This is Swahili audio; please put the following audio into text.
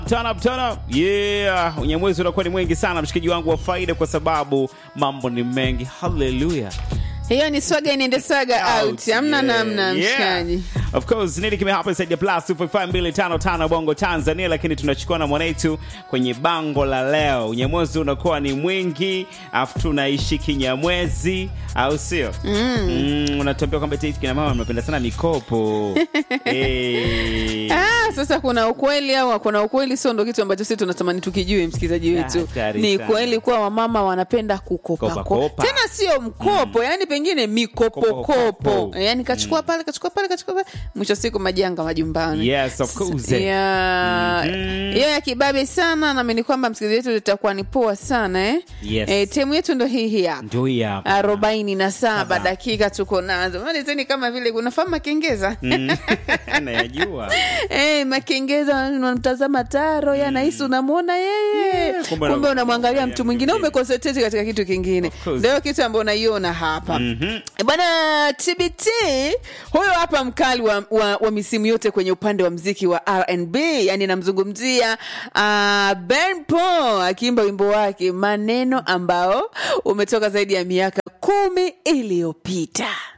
Turn up, turn up. Yeah, unyamwezi unakuwa ni mwingi sana mshikaji wangu wa faida kwa sababu mambo ni mengi. Hallelujah. hiyo ni swaga inaende saga out hamna Yeah, namna yeah. mshikaji Of course, nini kimehapa inside ya plus 255 bongo Tanzania, lakini tunachukua na mwanetu kwenye bango la leo. Unyamwezi unakuwa ni mwingi, afu tunaishi kinyamwezi, au sio? Mm. unatuambia kwamba eti kina mama mnapenda sana mikopo. hey. Ah, sasa kuna ukweli au kuna ukweli sio ndo kitu ambacho sisi tunatamani tukijue msikilizaji wetu Hatari ni sana. kweli kuwa wamama wanapenda kukopa Kopa, kopa. kopa. tena sio mkopo yani pengine mikopokopo Kopo. yani kachukua pale kachukua pale kachukua pale mwisho wa siku majanga majumbani Yes, of course. Yeah. Mhm. hiyo ya kibabe sana naamini kwamba msikilizaji wetu itakuwa ni poa sana eh? Yes. Eh, temu yetu ndo hii hii hapa Ndio hii hapa. arobaini na saba Saba. dakika tuko nazo malizeni kama vile unafahamu makengeza Nayajua. Eh, makengeza unamtazama taro ye anahisi unamwona yeye Yeah, kumbe kumbe una- unamwangalia mtu mwingine umekonsentrate katika kitu kingine Of course. ndio kitu ambayo unaiona hapa Mhm. bwana tbt huyo hapa mkali wa, wa, wa misimu yote kwenye upande wa mziki wa rnb yani namzungumzia uh, ben Paul akiimba wimbo wake maneno ambao umetoka zaidi ya miaka kumi iliyopita